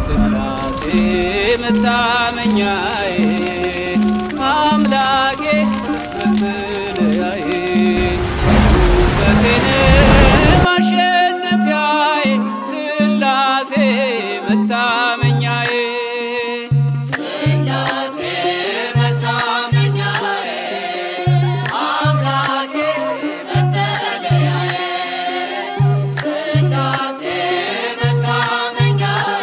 ስላሴ መታመኛዬ አምላኬ መጠለያዬ ውበቴን ማሸነፊያዬ ስላሴ መታመኛዬ ስላሴ መታመኛዬ አምላኬ መጠለያዬ ስላሴ መታመኛዬ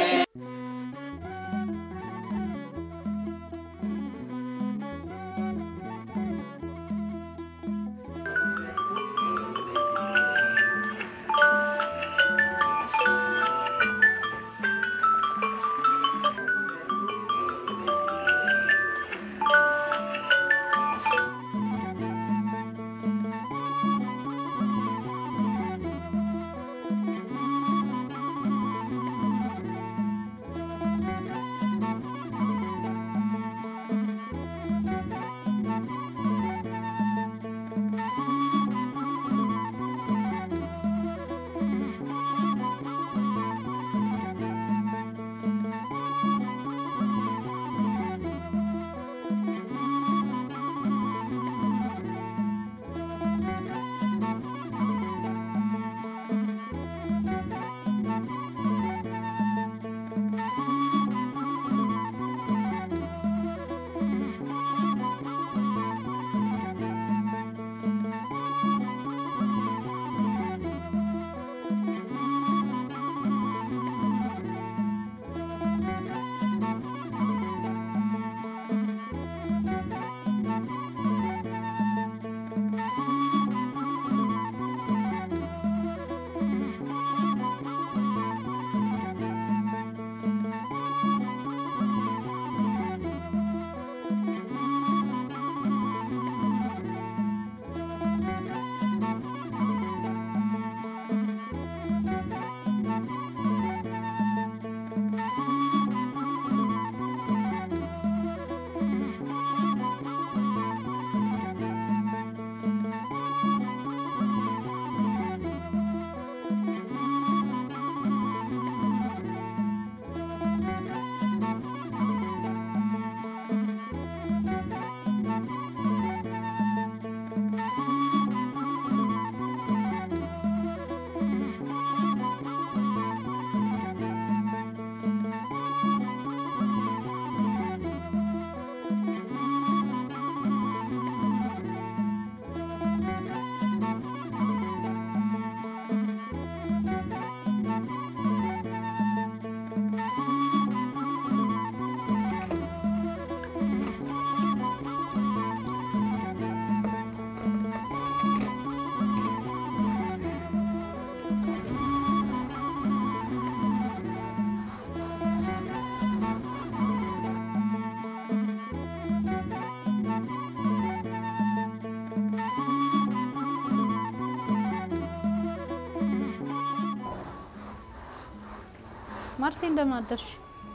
ማርቴ እንደምን አደርሽ?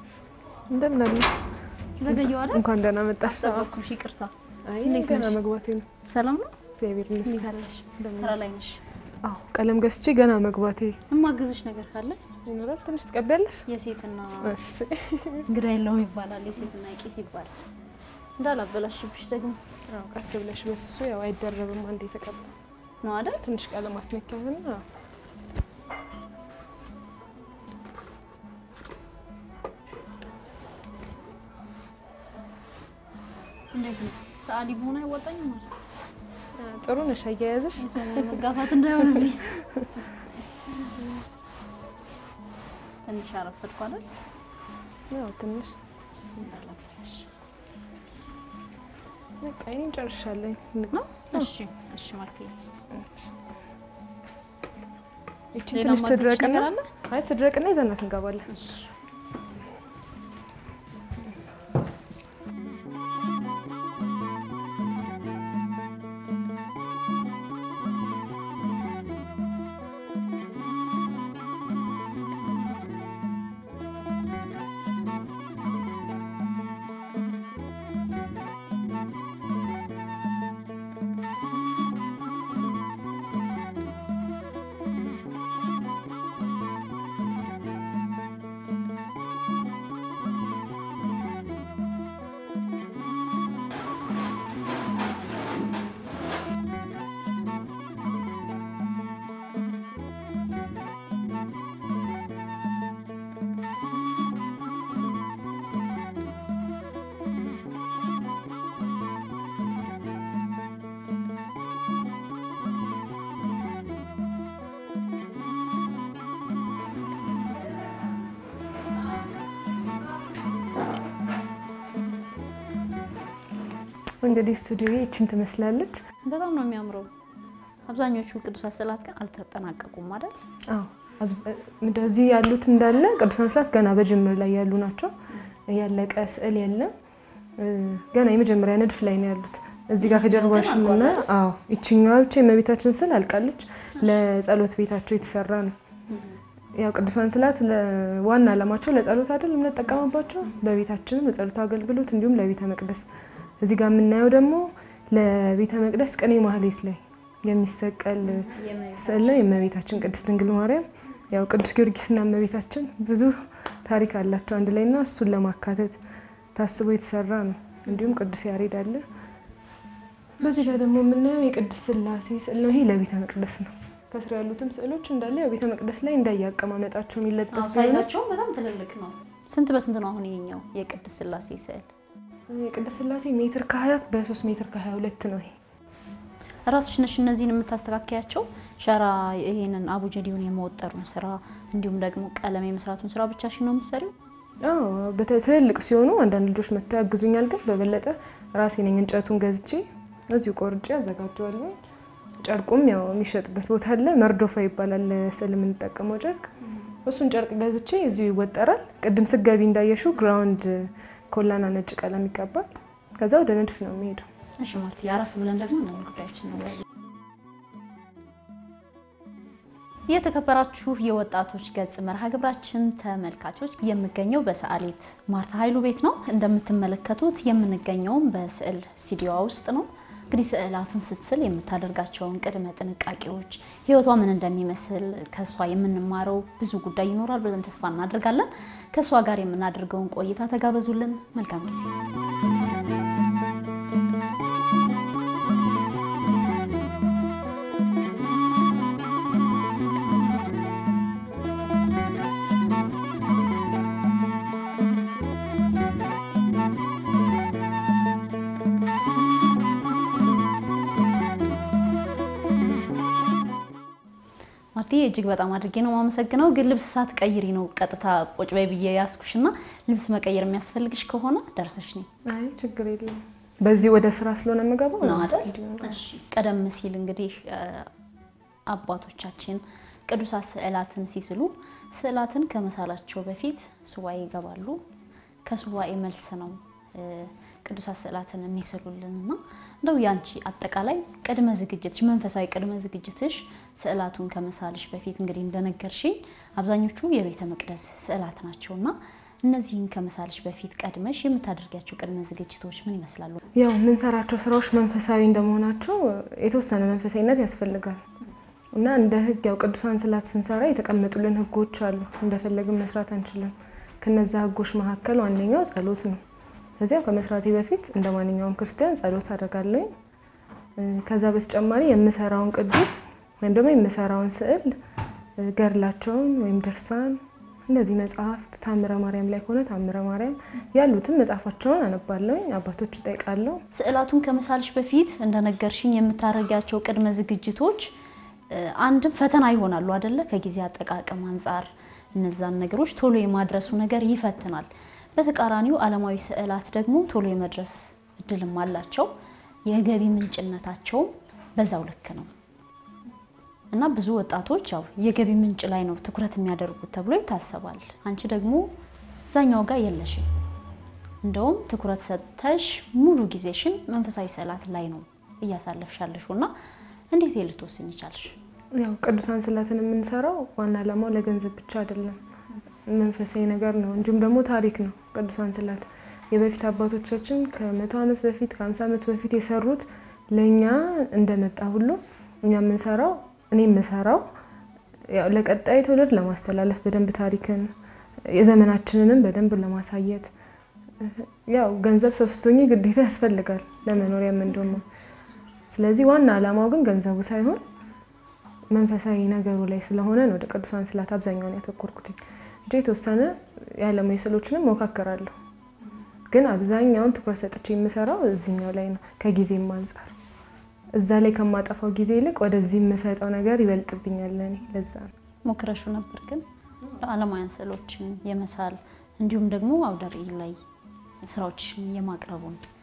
እንደምን አለሽ? ዘገየው አይደል? እንኳን ደህና መጣሽ። አስጠበቅኩሽ፣ ይቅርታ። አይ እንዴት ገና ነሽ? መግባቴ ነው። ሰላም ነው? እግዚአብሔር ይመስገን። እንዴት አለሽ? ስራ ላይ ነሽ? አዎ ቀለም ገዝቼ ገና መግባቴ እማግዝሽ ነገር ካለ ይኖራል። ትንሽ ትቀቢያለሽ? የሴትና እሺ። እንግዳ የለውም ይባላል፣ የሴትና ቄስ ይባላል። እንዳላበላሽብሽ ደግሞ አዎ ቀስ ብለሽ በስሱ ያው አይደረብም። አንዴ የተቀባ ነው አይደል? ትንሽ ቀለም አስነኪያውና እንዴት ነው? ሰዓሊ በሆነ አይወጣኝም ማለት ነው። ጥሩ ነሽ አያያዝሽ። የሰው መጋፋት እንዳይሆንብኝ ትንሽ አረፈድኩ አይደል? ያው ትንሽ እንዳላበላሽ በቃ ይሄን ጨርሻለኝ። ነው። እሺ፣ እሺ ማርቴ። ይቺ ሌላ ትንሽ ማዘዝሽ ትድረቅና ነገር አለ? አይ ትድረቅና ይዘናት እንገባለን። እንግዲህ ስቱዲዮ ይችን ትመስላለች። በጣም ነው የሚያምረው። አብዛኞቹ ቅዱሳት ስዕላት ግን አልተጠናቀቁም አይደል? አዎ አብዛ- እንደዚህ ያሉት እንዳለ ቅዱሳን ስዕላት ገና በጅምር ላይ ያሉ ናቸው። ያለቀ ስዕል የለም። እ፣ ገና የመጀመሪያ ንድፍ ላይ ነው ያሉት። እዚህ ጋር ከጀርባሽ ግን እና አዎ ይችኛዋ ብቻ የእመቤታችን ስዕል አልቃለች። ለጸሎት ቤታቸው የተሰራ ነው። ያው ቅዱሳን ስዕላት ዋና ዓላማቸው ለጸሎት አይደል የምንጠቀምባቸው፣ በቤታችንም ለጸሎት አገልግሎት እንዲሁም ለቤተ መቅደስ። እዚህ ጋር የምናየው ደግሞ ለቤተ መቅደስ ቅኔ ማህሌት ላይ የሚሰቀል ስዕል ነው። የእመቤታችን ቅድስት ድንግል ማርያም ያው ቅዱስ ጊዮርጊስና እመቤታችን ብዙ ታሪክ አላቸው አንድ ላይ እና እሱን ለማካተት ታስቦ የተሰራ ነው። እንዲሁም ቅዱስ ያሬድ አለ። በዚህ ጋር ደግሞ የምናየው የቅድስት ስላሴ ስዕል ነው። ይሄ ለቤተ መቅደስ ነው። ከስር ያሉትም ስዕሎች እንዳለ ያው ቤተ መቅደስ ላይ እንዳያቀማመጣቸው የሚለጠፍ ቢሆንም ሳይዛቸውም በጣም ትልልቅ ነው። ስንት በስንት ነው አሁን ይሄኛው የቅድስት ስላሴ ስዕል? የቅድስት ስላሴ ሜትር ከሀያ በሶስት ሜትር ከሀያ ሁለት ነው ይሄ ራስሽ ነሽ እነዚህን የምታስተካከያቸው? ሸራ ይሄንን አቡጀዲውን የመወጠሩን ስራ እንዲሁም ደግሞ ቀለም የመስራቱን ስራ ብቻሽን ነው የምትሰሪው? አዎ በተ- ትልልቅ ሲሆኑ አንዳንድ ልጆች መጥተው ያግዙኛል። ግን በበለጠ ራሴ ነኝ እንጨቱን ገዝቼ እዚሁ ቆርጬ አዘጋጀዋለሁ። ጨርቁም ያው የሚሸጥበት ቦታ አለ፣ መርዶፋ ይባላል ለስዕል የምንጠቀመው ጨርቅ። እሱን ጨርቅ ገዝቼ እዚሁ ይወጠራል። ቅድም ስገቢ እንዳየሽው ግራውንድ ኮላና ነጭ ቀለም ይቀባል። ከዛ ወደ ንድፍ ነው የሚሄደው። እሺ ማለት ያረፍ ብለን ደግሞ እነዚህ ጉዳዮችን ነው የተከበራችሁ የወጣቶች ገጽ መርሃ ግብራችን ተመልካቾች የምገኘው በሰዓሊት ማርታ ኃይሉ ቤት ነው። እንደምትመለከቱት የምንገኘውም በስዕል ስቱዲዮዋ ውስጥ ነው። እንግዲህ ስዕላትን ስትስል የምታደርጋቸውን ቅድመ ጥንቃቄዎች፣ ህይወቷ ምን እንደሚመስል ከእሷ የምንማረው ብዙ ጉዳይ ይኖራል ብለን ተስፋ እናደርጋለን። ከእሷ ጋር የምናደርገውን ቆይታ ተጋበዙልን። መልካም ጊዜ። ማርቴ እጅግ በጣም አድርጌ ነው የማመሰግነው። ግን ልብስ ሳትቀይሪ ነው ቀጥታ ቁጭ በይ ብዬ ያስኩሽና ልብስ መቀየር የሚያስፈልግሽ ከሆነ ደርሰሽ ነኝ አይ ችግር የለም። በዚህ ወደ ስራ ስለሆነ የምገባው ነው አይደል? እሺ። ቀደም ሲል እንግዲህ እ፣ አባቶቻችን ቅዱሳት ስዕላትን ሲስሉ ስዕላትን ከመሳላቸው በፊት ሱባኤ ይገባሉ። ከሱባኤ መልስ ነው እ፣ ቅዱሳት ስዕላትን የሚስሉልን እና እንደው ያንቺ አጠቃላይ ቅድመ ዝግጅትሽ መንፈሳዊ ቅድመ ዝግጅትሽ ስዕላቱን ከመሳልሽ በፊት እንግዲህ እንደነገርሽኝ አብዛኞቹ የቤተ መቅደስ ስዕላት ናቸው እና እነዚህን ከመሳልሽ በፊት ቀድመሽ የምታደርጊያቸው ቅድመ ዝግጅቶች ምን ይመስላሉ? ያው የምንሰራቸው ስራዎች መንፈሳዊ እንደመሆናቸው የተወሰነ መንፈሳዊነት ያስፈልጋል እና እንደ ሕግ ያው ቅዱሳን ስዕላት ስንሰራ የተቀመጡልን ሕጎች አሉ። እንደፈለግን መስራት አንችልም። ከነዛ ሕጎች መካከል ዋነኛው ጸሎት ነው። ከዚያው ከመስራቴ በፊት እንደ ማንኛውም ክርስቲያን ጸሎት አደርጋለሁ። ከዛ በተጨማሪ የምሰራውን ቅዱስ ወይም ደግሞ የምሰራውን ስዕል እ፣ ገድላቸውን ወይም ድርሳን እንደዚህ መጽሐፍት ታምረ ማርያም ላይ ከሆነ ታምረ ማርያም ያሉትን መጽሐፋቸውን አነባለሁ። አባቶች እጠይቃለሁ። ስዕላቱን ከመሳልሽ በፊት እንደነገርሽኝ የምታደርጊያቸው ቅድመ ዝግጅቶች እ፣ አንድም ፈተና ይሆናሉ አደለ? ከጊዜ አጠቃቀም አንጻር እነዛን ነገሮች ቶሎ የማድረሱ ነገር ይፈትናል። በተቃራኒው ዓለማዊ ስዕላት ደግሞ ቶሎ የመድረስ እድልም አላቸው። የገቢ ምንጭነታቸውም በዛው ልክ ነው እና ብዙ ወጣቶች ያው የገቢ ምንጭ ላይ ነው ትኩረት የሚያደርጉት ተብሎ ይታሰባል። አንቺ ደግሞ እዛኛው ጋር የለሽም። እንደውም ትኩረት ሰጥተሽ ሙሉ ጊዜሽን መንፈሳዊ ስዕላት ላይ ነው እያሳለፍሻለሽው እና እንዴት ልትወስኝ ይቻልሽ? ያው ቅዱሳን ስዕላትን የምንሰራው ዋና ዓላማው ለገንዘብ ብቻ አይደለም፣ መንፈሳዊ ነገር ነው። እንዲሁም ደግሞ ታሪክ ነው። ቅዱሳን ስዕላት የበፊት አባቶቻችን ከመቶ ዓመት በፊት ከሀምሳ ዓመት በፊት የሰሩት ለእኛ እንደመጣ ሁሉ እኛ የምንሰራው እኔ የምሰራው ያው ለቀጣይ ትውልድ ለማስተላለፍ በደንብ ታሪክን የዘመናችንንም በደንብ ለማሳየት ያው ገንዘብ ሰው ስትሆኚ ግዴታ ያስፈልጋል ለመኖሪያም እንደሞ ስለዚህ ዋና ዓላማው ግን ገንዘቡ ሳይሆን መንፈሳዊ ነገሩ ላይ ስለሆነ ነው ወደ ቅዱሳን ስዕላት አብዛኛውን ያተኮርኩት እንጂ የተወሰነ የዓለማዊ ስዕሎችንም ሞካከራለሁ። ግን አብዛኛውን ትኩረት ሰጥቼ የምሰራው እዚህኛው ላይ ነው። ከጊዜም አንጻር እዛ ላይ ከማጠፋው ጊዜ ይልቅ ወደዚህ የምሰጠው ነገር ይበልጥብኛል ለእኔ። ለዛ ነው ሞክረሹ ነበር ግን ዓለማውያን ስዕሎችን የመሳል እንዲሁም ደግሞ አውደ ርዕይ ላይ ስራዎችን የማቅረቡን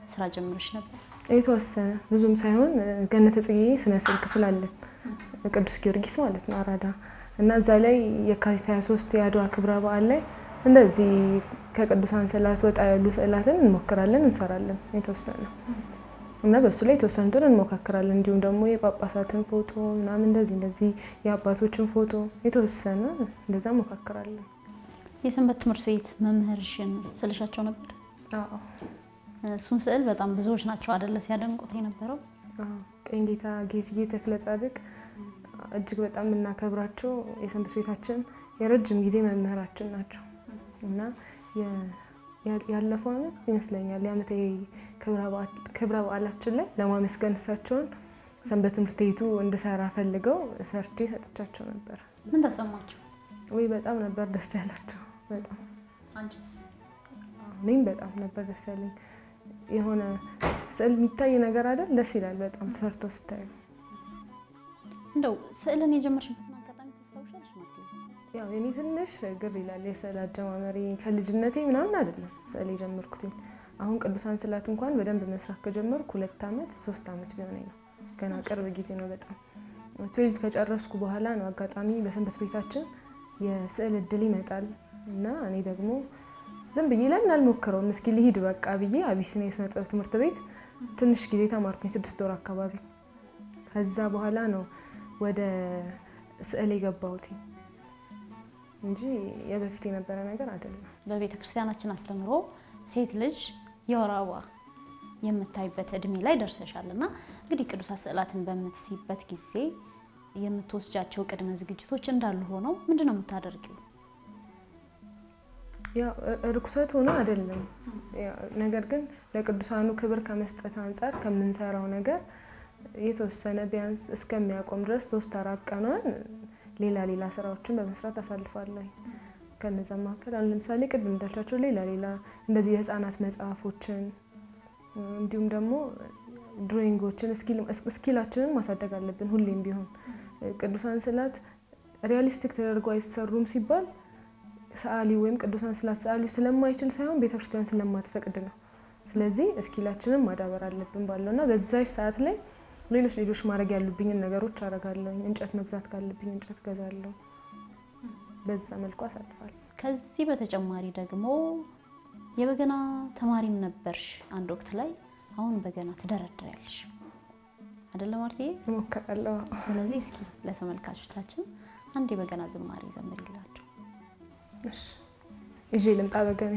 ስራ ጀምረሽ ነበር? የተወሰነ ብዙም ሳይሆን እ፣ ገነተ ጽጌ ስነ ስዕል ክፍል አለን ቅዱስ ጊዮርጊስ ማለት ነው አራዳ እና እዛ ላይ የካቲት 23 የአድዋ ክብረ በዓል ላይ እንደዚህ ከቅዱሳን ስዕላት ወጣ ያሉ ስዕላትን እንሞክራለን፣ እንሰራለን የተወሰነ እና በእሱ ላይ የተወሰኑትን እንሞካክራለን። እንዲሁም ደግሞ የጳጳሳትን ፎቶ ምናምን እንደዚህ እንደዚህ የአባቶችን ፎቶ የተወሰነ እንደዛ እንሞካክራለን። የሰንበት ትምህርት ቤት መምህርሽን ስልሻቸው ነበር? አዎ እሱን ስዕል በጣም ብዙዎች ናቸው አደለ ሲያደንቁት የነበረው። አዎ ቀኝ ጌታ ጌትዬ ተክለ ጻድቅ እጅግ በጣም የምናከብራቸው የሰንበት ቤታችን የረጅም ጊዜ መምህራችን ናቸው እና የ- ያ- ያለፈው ዓመት ይመስለኛል የዓመታዊ ክብረ በዓላችን ላይ ለማመስገን እሳቸውን ሰንበት ትምህርት ቤቱ እንድሰራ ፈልገው ሰርቼ ሰጥቻቸው ነበር። ምን ተሰማቸው? ወይ በጣም ነበር ደስ ያላቸው። በጣም አንቺስ? እኔም በጣም ነበር ደስ ያለኝ። የሆነ ስዕል የሚታይ ነገር አይደል? ደስ ይላል በጣም ተሰርቶ ስታዩ። እንደው ስዕልን የጀመርሽበትን አጋጣሚ ታስታውሻለሽ? ማለት ያው እኔ ትንሽ ግር ይላል የስዕል አጀማመሪ ከልጅነቴ ምናምን አይደለም ስዕል የጀመርኩትኝ። አሁን ቅዱሳን ስዕላት እንኳን በደንብ መስራት ከጀመርኩ ሁለት ዓመት ሶስት ዓመት ቢሆነኝ ነው። ገና ቅርብ ጊዜ ነው በጣም ትዌልቭ ከጨረስኩ በኋላ ነው አጋጣሚ በሰንበት ቤታችን የስዕል እድል ይመጣል እና እኔ ደግሞ ዝም ብዬ ለምን አልሞክረውም እስኪ ልሂድ በቃ ብዬ አቢሲኒያ የስነ ጥበብ ትምህርት ቤት ትንሽ ጊዜ ተማርኩኝ፣ ስድስት ወር አካባቢ። ከዛ በኋላ ነው ወደ ስዕል የገባሁት እንጂ የበፊት የነበረ ነገር አይደለም። በቤተ ክርስቲያናችን አስተምሮ ሴት ልጅ የወር አበባ የምታይበት እድሜ ላይ ደርሰሻል እና እንግዲህ ቅዱሳት ስዕላትን በምትስይበት ጊዜ የምትወስጃቸው ቅድመ ዝግጅቶች እንዳሉ ሆነው ምንድን ነው የምታደርጊው? ያው እ- ርኩሰት ሆኖ አይደለም። ያው ነገር ግን ለቅዱሳኑ ክብር ከመስጠት አንጻር ከምንሰራው ነገር የተወሰነ ቢያንስ እስከሚያቆም ድረስ ሶስት አራት ቀኗን ሌላ ሌላ ስራዎችን በመስራት አሳልፋለሁ። ከነዛ መካከል አሁን ለምሳሌ ቅድም እንዳልቻቸው ሌላ ሌላ እንደዚህ የህፃናት መጽሐፎችን እንዲሁም ደግሞ ድሮይንጎችን ስኪላችንን ማሳደግ አለብን። ሁሌም ቢሆን ቅዱሳን ስዕላት ሪያሊስቲክ ተደርጎ አይሰሩም ሲባል ሰዓሊ ወይም ቅዱሳን ስዕላት ሰዓሊው ስለማይችል ሳይሆን ቤተክርስቲያን ስለማትፈቅድ ነው። ስለዚህ እስኪላችንን ማዳበር አለብን ባለው እና በዛች ሰዓት ላይ ሌሎች ሌሎች ማድረግ ያሉብኝን ነገሮች አደርጋለሁ። እንጨት መግዛት ካለብኝ እንጨት ገዛለሁ። በዛ መልኩ አሳልፋለሁ። ከዚህ በተጨማሪ ደግሞ የበገና ተማሪም ነበርሽ አንድ ወቅት ላይ። አሁን በገና ትደረድሪያለሽ አይደለ ማርትዬ? እሞክራለሁ። ስለዚህ እስኪ ለተመልካቾቻችን አንድ የበገና ዝማሬ ዘምሪላቸው። እሺ፣ ይዤ ልምጣ በገኔ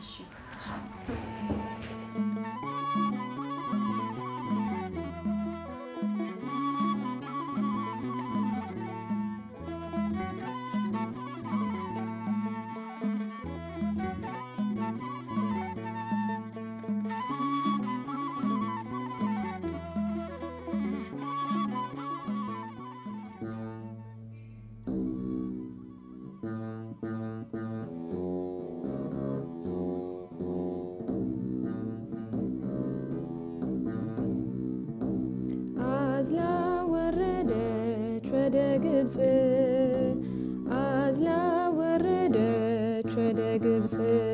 አዝላ ወረደች ወደ ግብፅ አዝላ ወረደች ወደ ግብፅ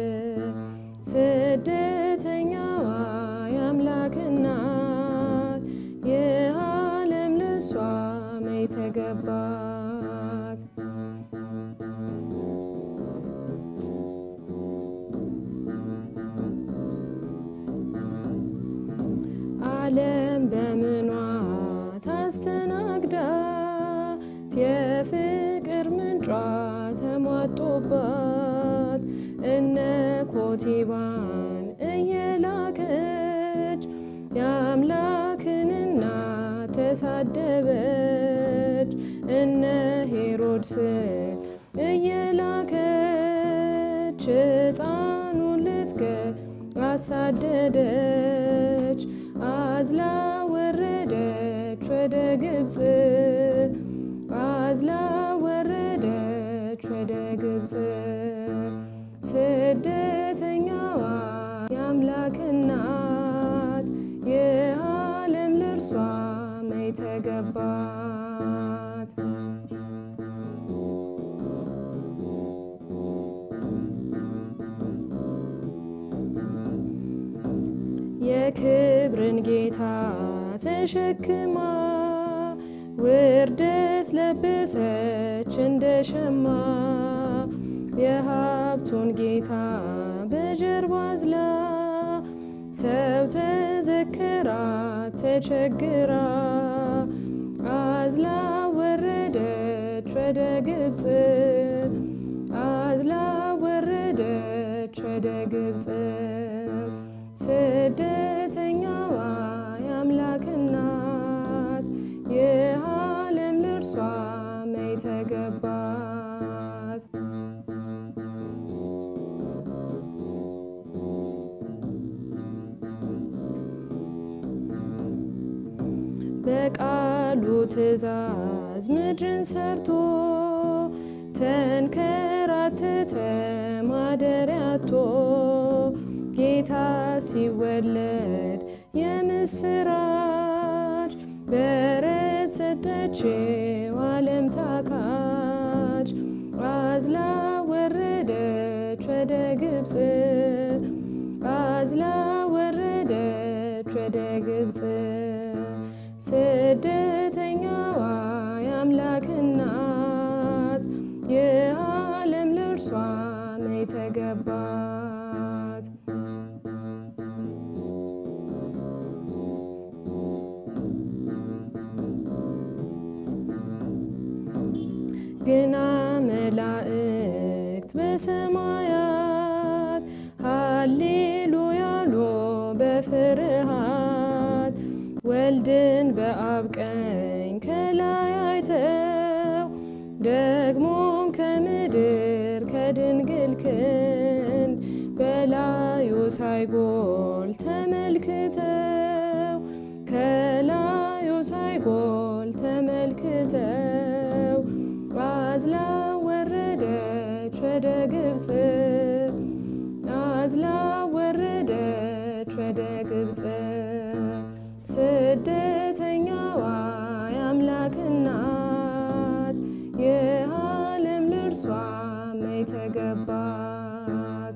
ስደተኛዋ የአምላክ እናት የዓለም ልሷ መይ ተገባት ዓለም በምኗ ታስተናግዳት የፍቅር ምንጯ ተሟጦባት እነ ኮቲባን እየላከች የአምላክን እናት ተሳደበች እነ ሄሮድስን እየላከች ሕፃኑን ልትገል አሳደደች አዝላ ወረደች ወደ ግብፅ አዝላ ወረደች ወደ ግብፅ ስደተኛዋ የአምላክ እናት የዓለም ልርሷ መይ ተገባት የክብርን ጌታ ተሸክማ ውርደት ለበሰች እንደ ሸማ የሀብቱን ጌታ በጀርባ አዝላ ሰው ተዘከራ ተቸግራ አዝላ ወረደች ወደ ግብፅ አዝላ ወረደች ወደ ግብፅ ስደተኛዋ የአምላክ እናት የዓለም ልርሷ መይ ተገባት በቃሉ ትእዛዝ ምድርን ሰርቶ ተንከራተተ ማደሪያቶ ጌታ ሲወለድ የምስራች በረት ሰጠችው ዓለም ታካች አዝላ ወረደች ወደ ግብፅ አዝላ ወረደች ወደ ግብፅ ስደተኛዋ የአምላክ እናት የዓለም ልርሷ መይ ተገባት ግና መላእክት በሰማያት ሃሌሉያ ሎ በፍርሃት ወልድን በአብ ቀኝ ከላይ አይተው ደግሞም ከምድር ከድንግል ክንድ በላዩ ሳይጎል ተመልክተው ከላዩ ሳይጎል ተመልክተው አዝላ ወረደች ወደ ግብፅ አዝላ ወረደች ወደ ግብፅ ስደተኛዋ የአምላክ እናት የዓለም ልርሷ መይ ተገባት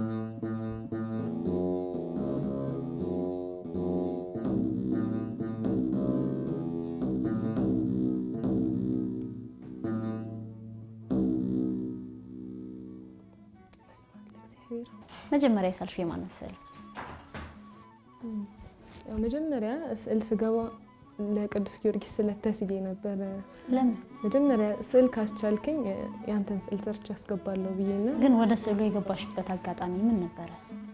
መጀመሪያ የሳልሽው የማንን ስዕል? ያው መጀመሪያ ስዕል ስገባ ለቅዱስ ጊዮርጊስ ስዕለት ተስዬ ነበረ። ለምን መጀመሪያ ስዕል ካስቻልክኝ ያንተን ስዕል ሰርች ያስገባለሁ ብዬና ግን ወደ ስዕሉ የገባሽበት አጋጣሚ ምን ነበረ?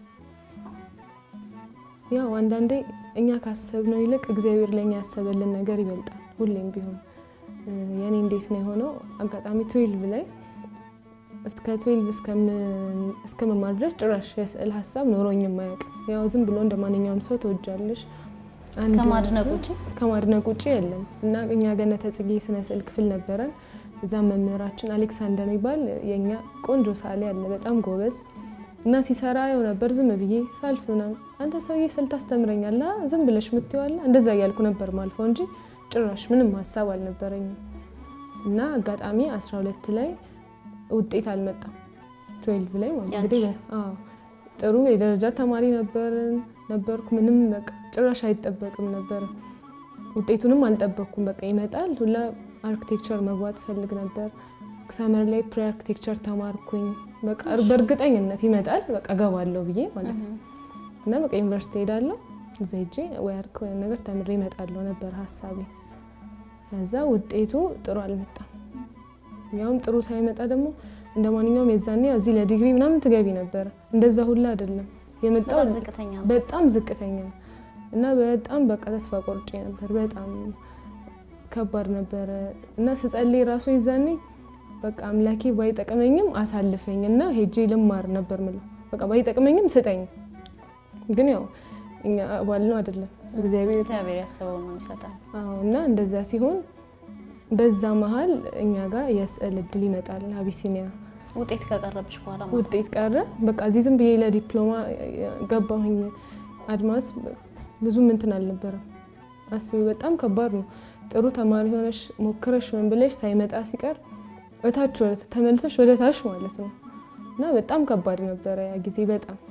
ያው አንዳንዴ እኛ ካሰብነው ይልቅ እግዚአብሔር ለእኛ ያሰበልን ነገር ይበልጣል። ሁሌም ቢሆን የኔ እንዴት ነው የሆነው? አጋጣሚ ትዌልቭ ላይ እስከ ትዌልቭ እስከመማር ድረስ ጭራሽ የስዕል ሀሳብ ኖሮኝ የማያውቅ ያው ዝም ብሎ እንደ ማንኛውም ሰው ተወጃለሽ አንድ- ከማድነቅ ውጪ? ከማድነቅ ውጭ የለም እና እኛ ገነተ ጽጌ ስነ ስዕል ክፍል ነበረን። እዛም መምህራችን አሌክሳንደር የሚባል የእኛ ቆንጆ ሳሌ አለ፣ በጣም ጎበዝ እና ሲሰራ የው ነበር ዝም ብዬ ሳልፍ ምናምን አንተ ሰውዬ ስዕል ታስተምረኛለህ አ? ዝም ብለሽ ምትዋለ እንደዛ እያልኩ ነበር ማልፈው እንጂ ጭራሽ ምንም ሀሳብ አልነበረኝም። እና አጋጣሚ 12 ላይ ውጤት አልመጣም። 12 ላይ ማለት እንግዲህ በ- አዎ ጥሩ የደረጃ ተማሪ ነበርን ነበርኩ። ምንም በቃ ጭራሽ አይጠበቅም ነበር። ውጤቱንም አልጠበቅኩም። በቃ ይመጣል ሁላ አርኪቴክቸር መግባት ፈልግ ነበር። ሰመር ላይ ፕሪ አርኪቴክቸር ተማርኩኝ። በቃ በእርግጠኝነት ይመጣል በቃ ገባለሁ ብዬ ማለት ነው። እና በቃ ዩኒቨርሲቲ ሄዳለሁ እዛ ሄጄ ወይ አርክ ወይም ነገር ተምሬ እመጣለሁ ነበር ሀሳቤ። ከዛ ውጤቱ ጥሩ አልመጣም። ያውም ጥሩ ሳይመጣ ደግሞ እንደ ማንኛውም የዛኔ ያው እዚህ ለዲግሪ ምናምን ትገቢ ነበረ። እንደዛ ሁላ አይደለም የመጣው በጣም ዝቅተኛ ነው። በጣም ዝቅተኛ እና በጣም በቃ ተስፋ ቆርጬ ነበር። በጣም ከባድ ነበረ እና ስጸልይ ራሱ የዛኔ በቃ አምላኬ ባይጠቅመኝም አሳልፈኝ እና ሄጄ ልማር ነበር ምለው። በቃ ባይጠቅመኝም ስጠኝ። ግን ያው እኛ ባልነው አይደለም እግዚአብሔር እግዚአብሔር ያሰበው ነው ይሰጣል። አዎ እና እንደዛ ሲሆን በዛ መሀል እኛ ጋር የስዕል እድል ይመጣል። አቢሲኒያ ውጤት ከቀረብሽ በኋላ ማለት ነው። ውጤት ቀረ። በቃ እዚህ ዝም ብዬ ለዲፕሎማ ገባሁኝ። አድማስ ብዙም እንትን አልነበረም። አስቢ፣ በጣም ከባድ ነው። ጥሩ ተማሪ ሆነሽ ሞክረሽ ምን ብለሽ ሳይመጣ ሲቀር እታች ወደ ተመልሰሽ ወደ ታች ማለት ነው እና በጣም ከባድ ነበረ ያ ጊዜ በጣም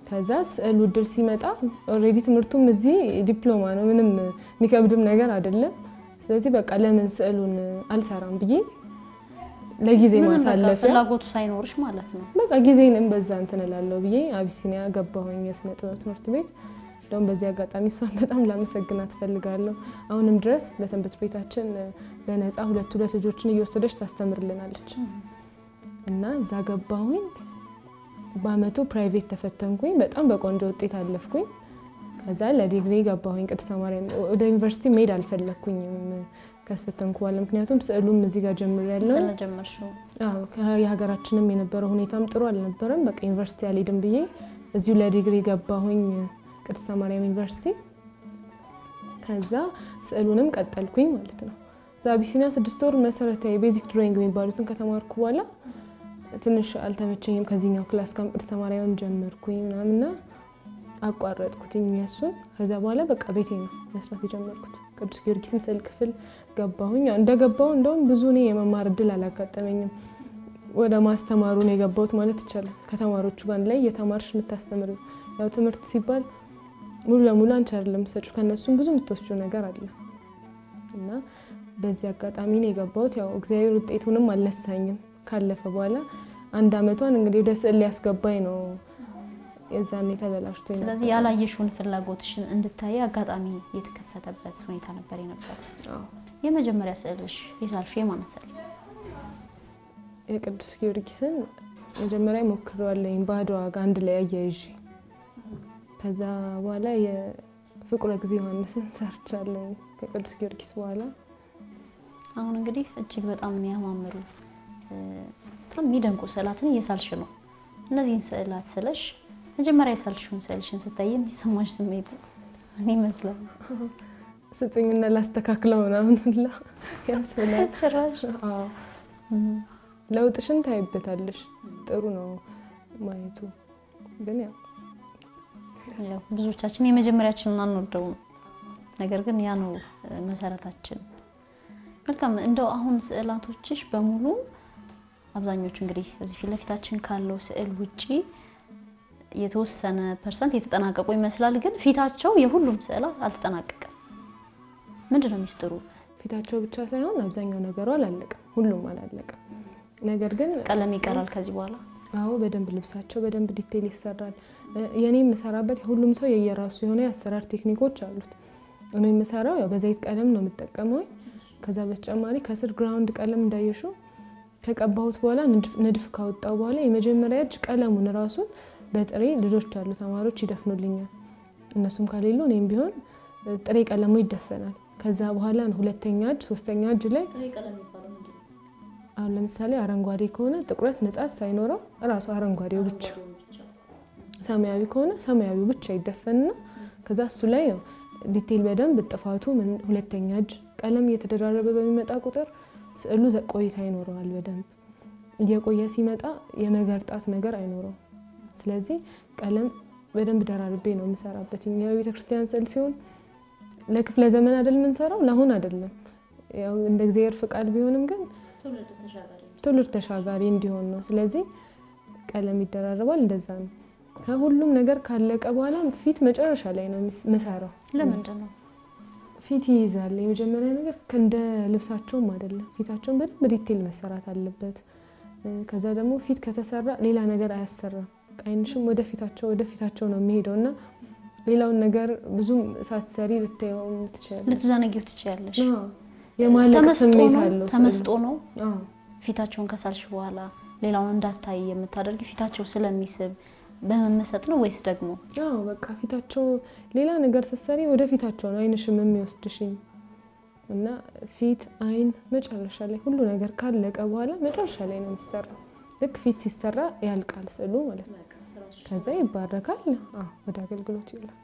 ከዛ ስዕል ውድድር ሲመጣ ኦልሬዲ ትምህርቱም እዚህ ዲፕሎማ ነው፣ ምንም የሚከብድም ነገር አይደለም። ስለዚህ በቃ ለምን ስዕሉን አልሰራም ብዬ ለጊዜ ምንም በቃ ማሳለፊያ ፍላጎቱ ሳይኖርሽ ማለት ነው። በቃ ጊዜንም በዛ እንትን እላለሁ ብዬ አቢሲኒያ ገባሁኝ የስነ ጥበብ ትምህርት ቤት። እንደውም በዚህ አጋጣሚ እሷን በጣም ላመሰግናት እፈልጋለሁ። አሁንም ድረስ ለሰንበት ቤታችን በነፃ ሁለት ሁለት ልጆችን እየወሰደች ታስተምርልናለች እና እዛ ገባሁኝ። በአመቱ ፕራይቬት ተፈተንኩኝ። በጣም በቆንጆ ውጤት አለፍኩኝ። ከዛ ለዲግሪ ገባሁኝ ቅድስተ ማርያም። ወደ ዩኒቨርሲቲ መሄድ አልፈለግኩኝም ከተፈተንኩ በኋላ ምክንያቱም ስዕሉም እዚህ ጋር ጀምሬያለሁ። ስለጀመርሽው አዎ ከ- የሀገራችንም የነበረው ሁኔታም ጥሩ አልነበረም። በቃ ዩኒቨርሲቲ አልሄድም ብዬ እዚሁ ለዲግሪ ገባሁኝ ቅድስተ ማርያም ዩኒቨርሲቲ። ከዛ ስዕሉንም ቀጠልኩኝ ማለት ነው። እዛ አቢሲኒያ ስድስት ወር መሰረታዊ ቤዚክ ድሮይንግ የሚባሉትን ከተማርኩ በኋላ ትንሽ አልተመቸኝም። ከዚህኛው ክላስ ጋር ቅድስተ ማርያምም ጀመርኩኝ ምናምና አቋረጥኩትኝ እሱን። ከዛ በኋላ በቃ ቤቴ ነው መስራት የጀመርኩት። ቅዱስ ጊዮርጊስም ስዕል ክፍል ገባሁኝ። ያው እንደገባሁ እንደውም ብዙ እኔ የመማር እድል አላጋጠመኝም። ወደ ማስተማሩ ነው የገባሁት ማለት ይቻላል። ከተማሪዎቹ ጋር አንድ ላይ እየተማርሽ የምታስተምሪው ያው ትምህርት ሲባል ሙሉ ለሙሉ አንቺ አይደለም የምትሰጪው፣ ከእነሱም ብዙ የምትወስጂው ነገር አለ እና በዚህ አጋጣሚ ነው የገባሁት። ያው እግዚአብሔር ውጤቱንም አልነሳኝም። ካለፈ በኋላ አንድ አመቷን እንግዲህ ወደ ስዕል ሊያስገባኝ ነው የዛኔ ተበላሽቶ የነበረው። ስለዚህ ያላየሽውን ፍላጎትሽን እንድታይ አጋጣሚ የተከፈተበት ሁኔታ ነበር የነበር። አዎ። የመጀመሪያ ስዕልሽ የሳልሽው የማን ስዕል? የቅዱስ ጊዮርጊስን መጀመሪያ ሞክሬዋለሁኝ ባዶ ዋጋ አንድ ላይ አያይዤ። ከዛ በኋላ የፍቁረ ጊዜ ዮሐንስን ሰርቻለሁ ከቅዱስ ጊዮርጊስ በኋላ። አሁን እንግዲህ እጅግ በጣም የሚያማምሩ እ፣ በጣም የሚደንቁ ስዕላትን እየሳልሽ ነው። እነዚህን ስዕላት ስለሽ መጀመሪያ የሳልሽውን ስዕልሽን ስታይ የሚሰማሽ ስሜት ምን ይመስላል? ስጡኝና ላስተካክለው ምናምን ሁላ ያስብላል። ጭራሽ አዎ። ለውጥሽን ታይበታለሽ። ጥሩ ነው ማየቱ። ግን ያው ያው ብዙዎቻችን የመጀመሪያችንን አንወደውም። ነገር ግን ያ ነው እ፣ መሰረታችን። መልካም እንደው አሁን ስዕላቶችሽ በሙሉ አብዛኞቹ እንግዲህ እዚህ ፊት ለፊታችን ካለው ስዕል ውጪ የተወሰነ ፐርሰንት የተጠናቀቁ ይመስላል። ግን ፊታቸው የሁሉም ስዕላት አልተጠናቀቀም። ምንድን ነው ሚስጥሩ? ፊታቸው ብቻ ሳይሆን አብዛኛው ነገሩ አላለቀም፣ ሁሉም አላለቀም። ነገር ግን ቀለም ይቀራል ከዚህ በኋላ አዎ በደንብ ልብሳቸው በደንብ ዲቴይል ይሰራል። እ፣ የኔ የምሰራበት ሁሉም ሰው የየራሱ የሆነ የአሰራር ቴክኒኮች አሉት። እኔ የምሰራው ያው በዘይት ቀለም ነው የምጠቀመው። ከዛ በተጨማሪ ከስር ግራውንድ ቀለም እንዳየሹ ከቀባሁት በኋላ ንድፍ- ንድፍ ካወጣው በኋላ የመጀመሪያ እጅ ቀለሙን ራሱን በጥሬ ልጆች አሉ ተማሪዎች ይደፍኑልኛል። እነሱም ከሌሉ እኔም ቢሆን እ፣ ጥሬ ቀለሙ ይደፈናል። ከዛ በኋላ ነው ሁለተኛ እጅ ሶስተኛ እጅ ላይ አሁን ለምሳሌ አረንጓዴ ከሆነ ጥቁረት ንጻት ሳይኖረው እራሱ አረንጓዴው ብቻ፣ ሰማያዊ ከሆነ ሰማያዊው ብቻ ይደፈንና ከዛ እሱ ላይ ነው ዲቴይል በደንብ ጥፋቱ ምን ሁለተኛ እጅ ቀለም እየተደራረበ በሚመጣ ቁጥር ስዕሉ ዘ- ቆይታ ይኖረዋል። በደንብ እየቆየ ሲመጣ የመገርጣት ነገር አይኖረውም። ስለዚህ ቀለም በደንብ ደራርቤ ነው የምሰራበት። የቤተ ክርስቲያን ስዕል ሲሆን ለክፍለ ዘመን አይደል የምንሰራው፣ ለአሁን አይደለም። ያው እንደ እግዚአብሔር ፍቃድ ቢሆንም ግን ትውልድ ተሻጋሪ እንዲሆን ነው። ስለዚህ ቀለም ይደራረባል። እንደዛ ነው። ከሁሉም ነገር ካለቀ በኋላ ፊት መጨረሻ ላይ ነው የምስ- ምሰራው። ለምንድን ነው? ፊት ይይዛል። የመጀመሪያ ነገር እንደ ልብሳቸውም አይደለም። ፊታቸውን በደንብ ዲቴል መሰራት አለበት። እ፣ ከዛ ደግሞ ፊት ከተሰራ ሌላ ነገር አያሰራም። አይንሽም ወደ ፊታቸው ወደ ፊታቸው ነው የሚሄደው እና ሌላውን ነገር ብዙም ሳትሰሪ ልታየው ትችላለች። ልትዘነጊው ትችያለሽ። የማለቅ ተመስጦ ስሜት ነው አለው። ስዕሉ። ተመስጦ ነው አዎ። ፊታቸውን ከሳልሽ በኋላ ሌላውን እንዳታይ የምታደርጊ ፊታቸው ስለሚስብ በመመሰጥ ነው ወይስ ደግሞ አዎ በቃ ፊታቸው ሌላ ነገር ስትሰሪ ወደ ፊታቸው ነው አይንሽም የሚወስድሽኝ እና ፊት፣ አይን መጨረሻ ላይ ሁሉ ነገር ካለቀ በኋላ መጨረሻ ላይ ነው የሚሰራው። ልክ ፊት ሲሰራ ያልቃል ስዕሉ ማለት ነው። ከዛ ይባረካል፣ አዎ ወደ አገልግሎት ይውላል።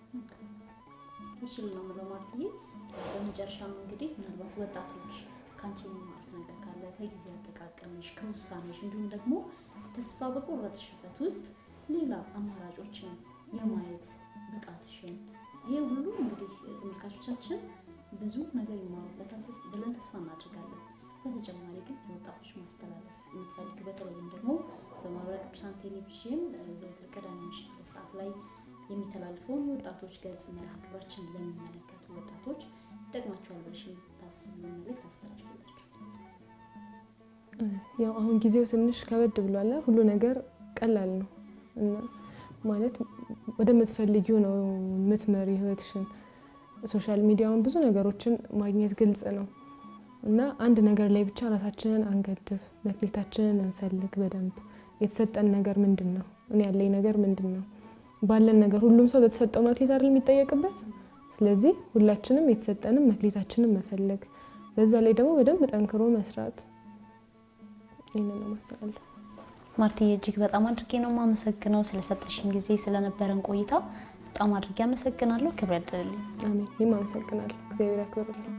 ምስል ነው ብለው ማለትዬ በመጨረሻም እንግዲህ ምናልባት ወጣቶች ከአንቺ የሚማሩት ነገር ካለ ከጊዜ አጠቃቀምሽ ከውሳኔሽ እንዲሁም ደግሞ ተስፋ በቆረጥሽበት ውስጥ ሌላ አማራጮችን የማየት ብቃትሽን ይሄ ሁሉ እንግዲህ ተመልካቾቻችን ብዙ ነገር ይማሩበታል ተስ- ብለን ተስፋ እናደርጋለን። በተጨማሪ ግን ለወጣቶች ማስተላለፍ የምትፈልግ በተለይም ደግሞ በማህበረ ቅዱሳን ቴሌቪዥን እ፣ ዘወትር ቅዳሜ ምሽት ሁለት ሰዓት ላይ የሚተላልፈውን የወጣቶች ገጽ መርሃ ግብራችን ለሚመለከቱ ወጣቶች ይጠቅማቸዋል ብለሽ የምታስቢውን መልዕክት አስተላልፍላቸው። ያው አሁን ጊዜው ትንሽ ከበድ ብሏል። ሁሉ ነገር ቀላል ነው እና ማለት ወደምትፈልጊው ነው የምትመሪ ህይወትሽን። ሶሻል ሚዲያውን ብዙ ነገሮችን ማግኘት ግልጽ ነው እና አንድ ነገር ላይ ብቻ ራሳችንን አንገድብ፣ መክሊታችንን እንፈልግ በደንብ የተሰጠን ነገር ምንድን ነው? እኔ ያለኝ ነገር ምንድን ነው? ባለን ነገር ሁሉም ሰው በተሰጠው መክሊት አይደል የሚጠየቅበት። ስለዚህ ሁላችንም የተሰጠንም መክሊታችንን መፈለግ፣ በዛ ላይ ደግሞ በደንብ ጠንክሮ መስራት ይህንን ነው ማስተላለፍ። ማርትዬ እጅግ በጣም አድርጌ ነው የማመሰግነው ስለሰጠሽን ጊዜ ስለነበረን ቆይታ በጣም አድርጌ አመሰግናለሁ። ክብር ያድልልኝ። አሜን። እኔም አመሰግናለሁ። እግዚአብሔር ያክብርልኝ።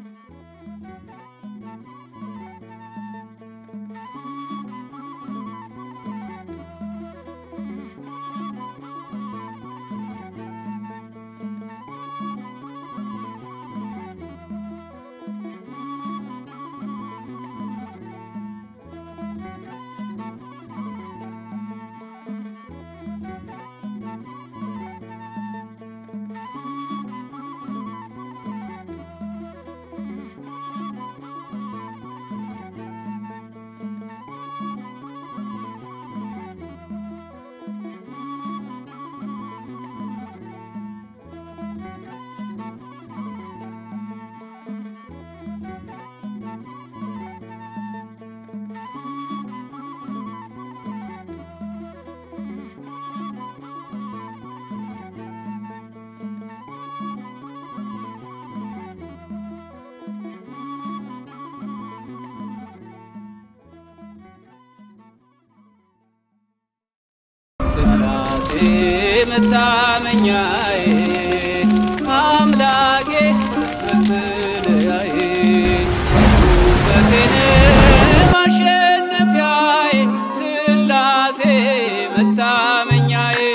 ስላሴ መታመኛዬ አምላኬ መጠለያዬ ውበቴን ማሸነፊያዬ ስላሴ መታመኛዬ